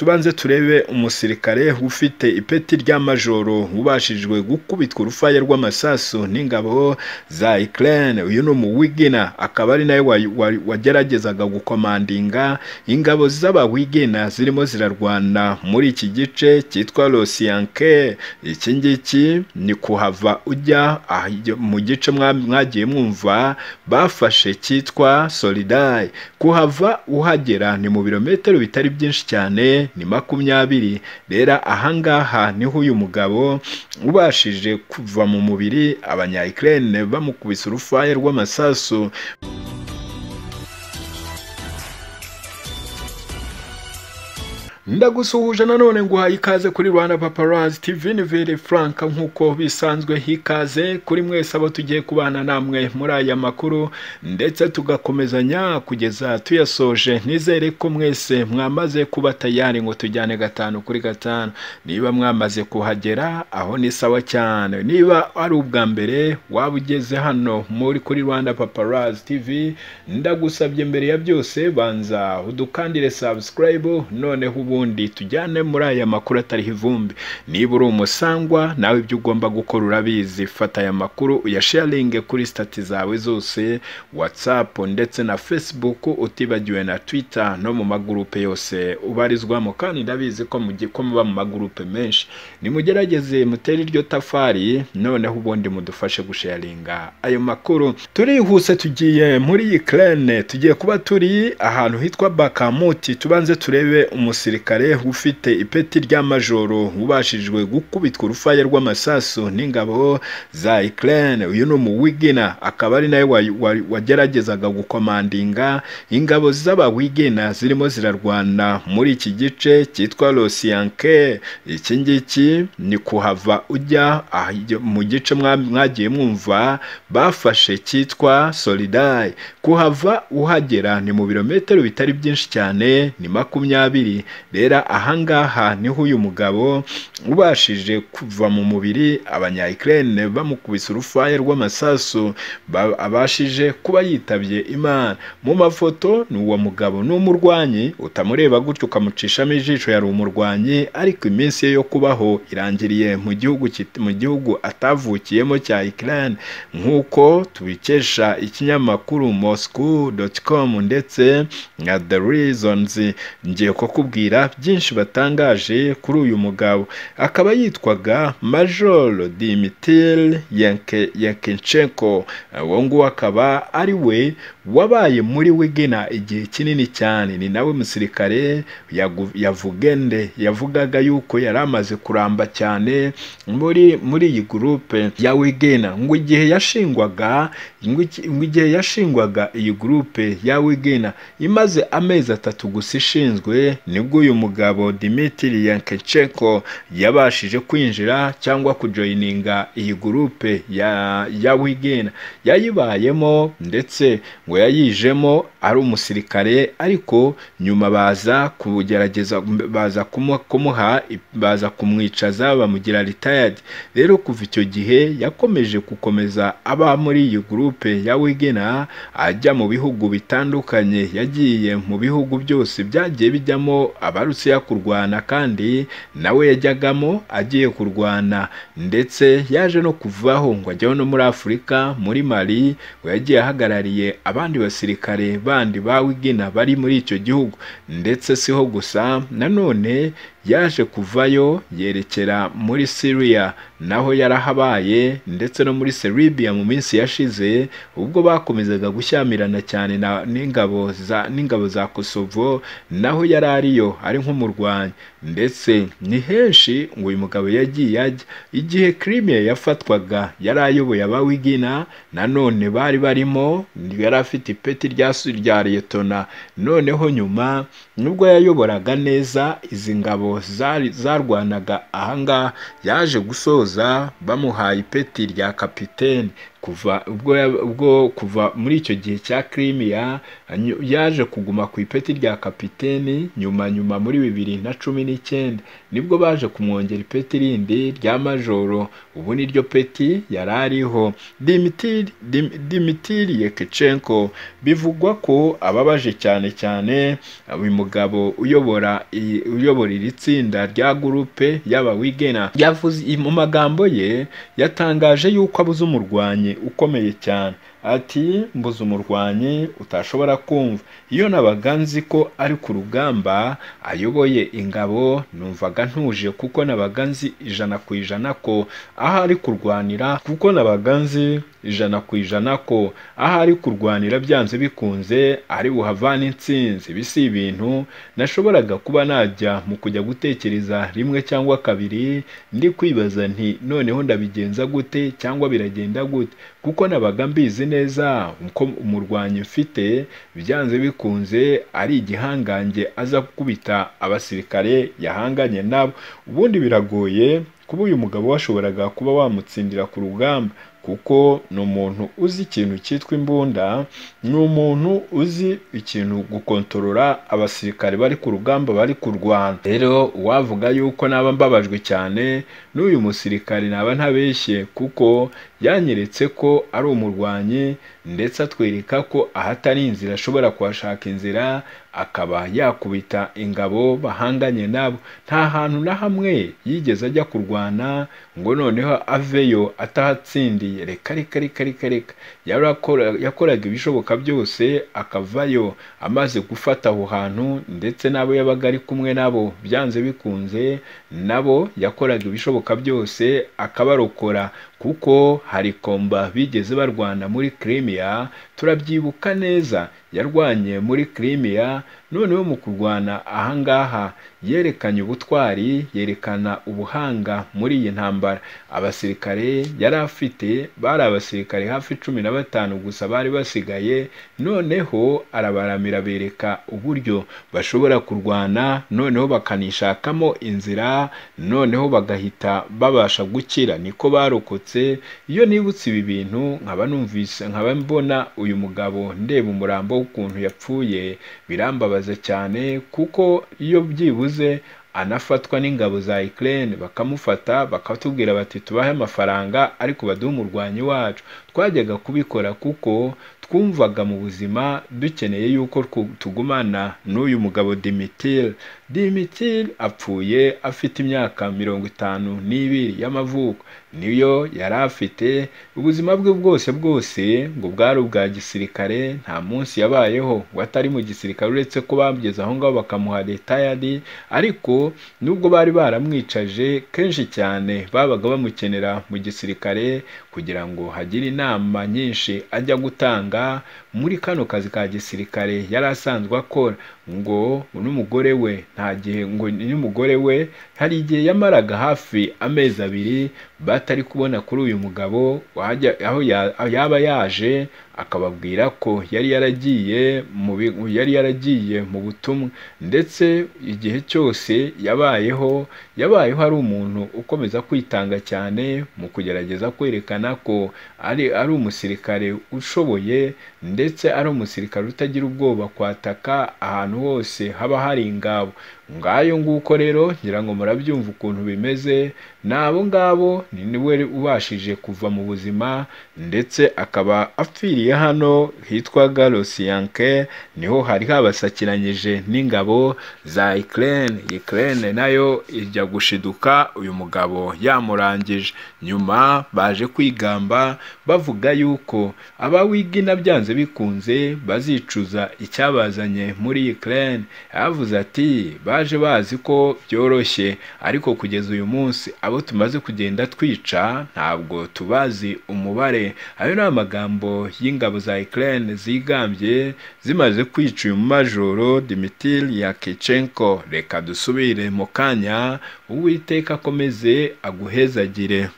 Tubanze turebe umusirikare ufite ipeti rya majoro ubashijwe gukubitwa urufaya rw'amasasu n'ingabo za Ukraine uyu ni umuwigina akaba ari nawe wageragezaga gukomandinga ingabo z'abawigina zirimo zirarwana muri iki gice cyitwa Rosiyanke iki ngiki ni kuhava ujya mu gice mwagiye mwumva bafashe cyitwa Solidaire kuhava uhagera ni mu birometero bitari byinshi cyane ni makumyabiri rero ahangaha niho uyu mugabo ubashije kuva mu mubiri abanya Ukraine bamukubise urufaya rw'amasasu ndagusuhuje nanone nguhaye ikaze kuri Rwanda Paparazzi TV Nivere Frank nk'uko bisanzwe hikaze kuri mwese abo tugiye kubana namwe muri aya makuru ndetse tugakomezanya kugeza tuyasoje nizere ko mwese mwamaze kuba tayari ngo tujyane gatanu kuri gatanu niba mwamaze kuhagera aho ni sawa cyane niba ari ubwa mbere waba ugeze hano muri kuri Rwanda Paparazzi TV ndagusabye mbere ya byose banza udukandire subscribe noneho ubu ubundi tujyane muri aya makuru atariho ivumbi niba uri umusangwa nawe ibyo ugomba gukora urabizi fata aya makuru uyasharinge kuri sitati zawe zose watsapu ndetse na facebook utibagiwe na twitter no mu magurupe yose ubarizwamo kandi ndabizi ko ko muba mu magurupe menshi nimugerageze mutere iryo tafari noneho ubundi mudufashe gusharinga ayo makuru turihuse tugiye muri Ukraine tugiye kuba turi ahantu hitwa bakamuti tubanze turebe umusirikare ufite ipeti rya majoro ubashijwe gukubitwa urufaya rw'amasasu n'ingabo za Ukraine uyu ni umuwigina akaba ari nawe wageragezaga gukomandinga ingabo z'abawigina zirimo zirarwana muri iki gice cyitwa Rosiyanke iki ngiki ni kuhava ujya mu gice mwagiye mwumva bafashe cyitwa Solidaire kuhava uhagera ni mu birometero bitari byinshi cyane ni makumyabiri rero ahangaha niho uyu mugabo ubashije kuva mu mubiri abanya Ukraine bamukubise urufaya rw'amasasu abashije kuba yitabye imana mu mafoto ni uwo mugabo ni umurwanyi utamureba gutyo ukamucishamo ijisho yari umurwanyi ariko iminsi ye yo kubaho irangiriye mu gihugu mu gihugu atavukiyemo cya Ukraine nk'uko tubikesha ikinyamakuru moscow.com ndetse na the reasons ngiye kukubwira byinshi batangaje kuri uyu mugabo akaba yitwaga majoro dimitiri yakinceko uwo nguwo akaba ari we wabaye muri wigena igihe kinini cyane ni nawe musirikare yavugende yavugaga yuko yari amaze kuramba cyane muri muri iyi gurupe ya wigena ngo igihe yashingwaga ngo igihe yashingwaga iyi gurupe ya wigena imaze amezi atatu gusa ishinzwe nibwo uyu mugabo Dimitri Yankechenko yabashije kwinjira cyangwa kujoyininga iyi gurupe ya ya Wigena yayibayemo ndetse ngo yayijemo ari umusirikare ariko nyuma baza kugerageza baza kumuha baza kumwicaza bamugira retired rero kuva icyo gihe yakomeje gukomeza aba muri iyi gurupe ya Wigena ajya mu bihugu bitandukanye yagiye mu bihugu byose byagiye bijyamo abarusiya kurwana kandi nawe yajyagamo agiye kurwana ndetse yaje no kuvaho ngo ajyeho no muri afurika muri mali ngo yagiye ahagarariye abandi basirikare bandi bawigina bari muri icyo gihugu ndetse siho gusa nanone yaje kuvayo yerekera muri Syria naho yarahabaye ndetse no muri Serbia mu minsi yashize ubwo bakomezaga gushyamirana cyane n'ingabo za n'ingabo za Kosovo naho yari ariyo ari nk'umurwanyi ndetse ni henshi ngo uyu mugabo yagiye ajya igihe Crimea yafatwaga yari ayoboye abawigina nanone bari barimo yari afite ipeti rya rya liyetona noneho nyuma nubwo yayoboraga neza izi ngabo zarwanaga ahangaha yaje gusoza bamuhaye ipeti rya kapitene kuva ubwo ya- ubwo kuva muri icyo gihe cya kirimiya anyu- yaje kuguma ku ipeti rya kapiteni nyuma nyuma muri bibiri na cumi n'icyenda nibwo baje kumwongera ipeti rindi rya majoro ubu niryo peti yari ariho Dimitri- Dim- dimitiri yekicenko bivugwa ko ababaje cyane cyane uyu mugabo uyobora iyi- uyobora iri tsinda rya gurupe y'abawigena yavuze mu magambo ye yatangaje yuko abuze umurwanyi ukomeye cyane ati mbuze umurwanyi utashobora kumva iyo nabaga nzi ko ari ku rugamba ayoboye ingabo numvaga ntuje kuko nabaga nzi ijana ku ijana ko aho ari kurwanira kuko nabaga nzi ijana ku ijana ko aho ari kurwanira byanze bikunze ari buhavane intsinzi ibi si ibintu nashoboraga kuba najya mu kujya gutekereza rimwe cyangwa kabiri ndi kwibaza nti noneho ndabigenza gute cyangwa biragenda gute kuko nabaga mbizi neza ko umurwanyi mfite byanze bikunze ari igihangange aza gukubita abasirikare yahanganye nabo ubundi biragoye kuba uyu mugabo washoboraga kuba wamutsindira ku rugamba kuko ni umuntu uzi ikintu cyitwa imbunda ni umuntu uzi ikintu gukontorora abasirikare bari ku rugamba bari kurwana rero uwavuga yuko naba mbabajwe cyane n'uyu musirikare naba ntabeshye kuko yanyeretse ko ari umurwanyi ndetse atwereka ko ahatari inzira ashobora kuhashaka inzira akaba yakubita ingabo bahanganye nabo nta hantu na hamwe yigeze ajya kurwana ngo noneho aveyo atahatsindiye reka reka reka reka reka Yarakora- yakoraga ibishoboka byose akavayo amaze gufata aho hantu ndetse n'abo yabaga ari kumwe nabo byanze bikunze nabo yakoraga ibishoboka byose akabarokora kuko hari komba bigeze barwana muri kirimiya turabyibuka neza yarwanye muri kirimiya noneho mu kurwana ahangaha yerekanye ubutwari yerekana ubuhanga muri iyi ntambara abasirikare yari afite bari abasirikare hafi cumi na batanu gusa bari basigaye noneho arabaramira bereka uburyo bashobora kurwana noneho bakanishakamo inzira noneho bagahita babasha gukira niko barokotse iyo nibutse ibi bintu nkaba numvise nkaba mbona uyu mugabo ndeba umurambo w'ukuntu yapfuye birambabaza cyane kuko iyo byibuze anafatwa n'ingabo za Ukraine bakamufata bakatubwira bati tubahe amafaranga ariko baduhe umurwanyi wacu twajyaga kubikora kuko twumvaga mu buzima dukeneye yuko twu- tugumana n'uyu mugabo Dimitri Dimitri apfuye afite imyaka mirongo itanu n'ibiri y'amavuko niyo yari afite ubuzima bwe bwose bwose ngo bwari ubwa gisirikare nta munsi yabayeho ngo atari mu gisirikare uretse ko bamugeze aho ngaho bakamuha retayadi ariko nubwo bari baramwicaje kenshi cyane babaga bamukenera mu gisirikare kugira ngo hagire inama nyinshi ajya gutanga muri kano kazi ka gisirikare yari asanzwe akora ngo n'umugore we nta gihe ngo n'umugore we hari igihe yamaraga hafi amezi abiri batari kubona kuri uyu mugabo wajya- aho ya- yaba yaje akababwira ko yari yaragiye mu bi- yari yaragiye mu butumwa ndetse igihe cyose yabayeho yabayeho ari umuntu ukomeza kwitanga cyane mu kugerageza kwerekana ko ari ari umusirikare ushoboye ndetse ari umusirikare utagira ubwoba kwataka ahantu hose haba hari ingabo ngayo nguko rero ngira ngo murabyumva ukuntu bimeze ni abo ngabo ni niwe ubashije kuva mu buzima ndetse akaba apfiriye hano hitwaga Losiyanke niho hari habasakiranyije n'ingabo za Ukraine Ukraine nayo ijya gushiduka uyu mugabo yamurangije nyuma baje kwigamba bavuga yuko abawigina byanze bikunze bazicuza icyabazanye muri Ukraine yavuze ati baje bazi ko byoroshye ariko kugeza uyu munsi abo tumaze kugenda twica ntabwo tubazi umubare ayo ni amagambo y'ingabo za Ukraine zigambye zimaze kwica uyu majoro Dmitry Yakichenko reka dusubire mu kanya uwiteka akomeze aguhezagire